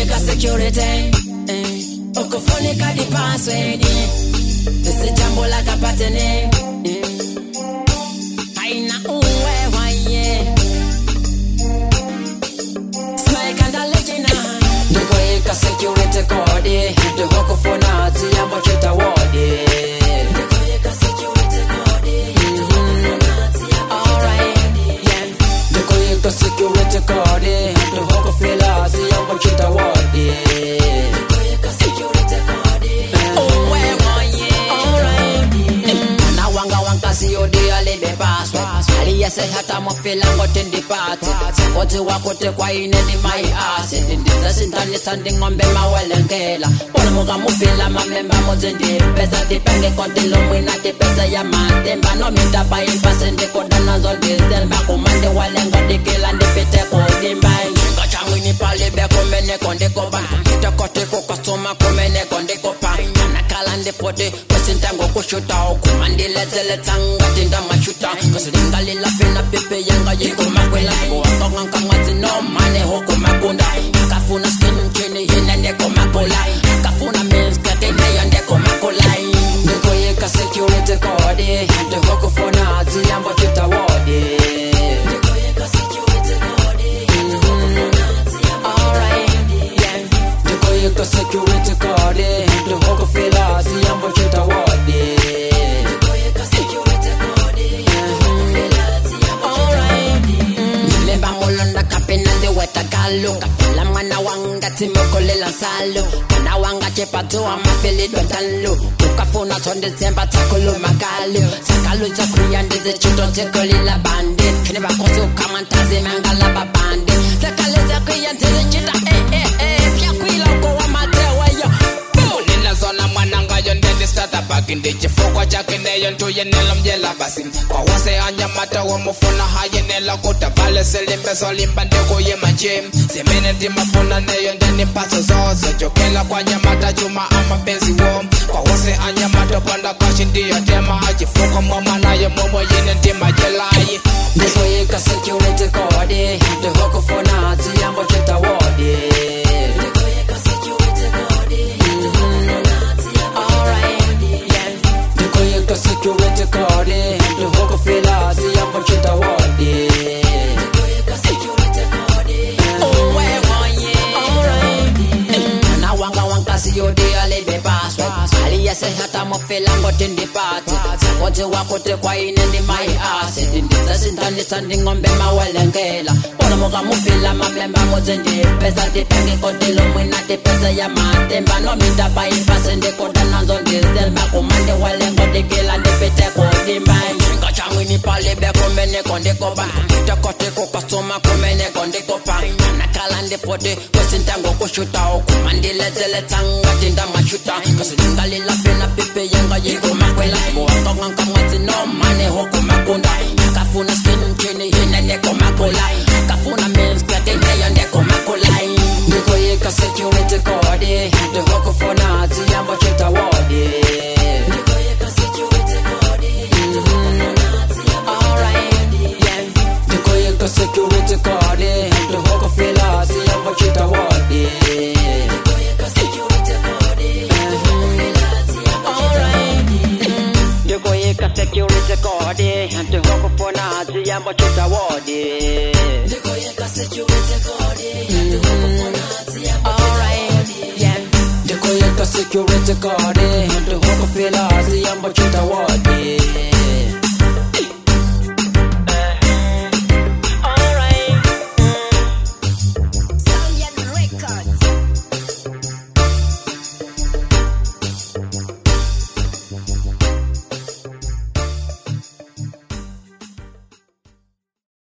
ndikoyika security eh, ukufunika di password lisijambo la kapatene eh, haina uwewaye smaikandalejina ndikoyika security code ndihokufuna tsiyambo chitawodi ndikoyika security code Alright, yeah. ndikoyika security code ndihokufila tsiyambo chitawodi ndikoyika security code mwana wanga wankasiyodi alibe paswa aliyese hata mofilango tindipate sakoti wakote kwaine ni mai ase ndindizesintanisa nding'ombe mawelenkela olomuka mufila mamemba muzindipesa dipenge kontilo mwina dipesa ya matemba nomindapa impase ndikodanazo ndizelba kumande walengo dikila ndipite kudimbai ngachangwini palibe kumeneko ndikoba kitekotiko kasoma kumeneko ndikopa nakala ndifoti kwesintango kushutawo kumandilezeletzanga tindamashuta kasilingalilapina pipe yanga yikomakwela kuwakongankamwazi nomane hukumakunda kafuna skinchini hinendekomakola kafuna minskateneyo ndekomakolai ndikoyika security code ndihokufuna tsiyambo chitawodi ndikoyika security code Alright, yeah. ndikoyika security code ndihokufila tsiyambo chitawodi ndikoyika security code nilemba mulonda kapena ndiweta galo kafela mwana wanga timokolela nsalo mwana wanga chepatuwa mafilidwa ntalo ukafuna sondizemba tsakulumagalo sakalo tsakuya ndizichito tsikolila bandi khini vakosi ukamantazi mangala babandi sakale tsakuya ndizichita vyakwila ukowa mateweyo ninazona mwanangayo ndendisitata baki ndichifukwa chake neyo ntuyenela mjela basi kwawase anyamata womufuna hayenela kuta vale silimbeso limba ndikuyima nje simene ndimafuna neyo ndenimpaso zozo jokela kwa nyamata chuma amapenzi wo kwawase anyamata panda kashi ndiyo tema achifukwa mwamanayo momoyine ndimajelayi ndikoyika security code ndihokufuna tsiyambo chitawodi ndikoyika security code Alright, yeah. ndikoyika security code ndihokufila tsiyambo chitawodi ndikoyika security code mwana wanga wankasiyodi alibe paswa aliyese hata mofilango tindipate sakoti wakote kwaine ndi mai ase ndindizesintanisa nding'ombe mawelenkela olomuka mufila mamemba muzindipesa dipenge kotilo mwina dipesa ya matemba nomindapa impase ndikodanazo ndizelba kumande walengo dikila ndipite kudimbai ngachangwini palibe kumeneko ndikoba kitekotiko kasoma kumeneko ndikopa nakala ndifoti kwesintango kushutawo kumandilezeletzanga tindamashuta kasilingalilapina pipe yanga yikomakwela kuwakongankamwazi nomane hukumakunda kafuna skinchini hinenekomakola kafuna minskateneyo ndekomakolai ndikoyika security code ndihokufuna tsiyambo chitawodi ndikoyika security code Alright, yeah. ndikoyika security code ndihokufila tsiyambo chitawodi ndikoyika security code Alright, ndikoyika security code ndihokufuna tsiyambo chitawodi ndikoyika security code ndihokufuna tsiyambo Alright, yeah. ndikoyika security code ndihokufila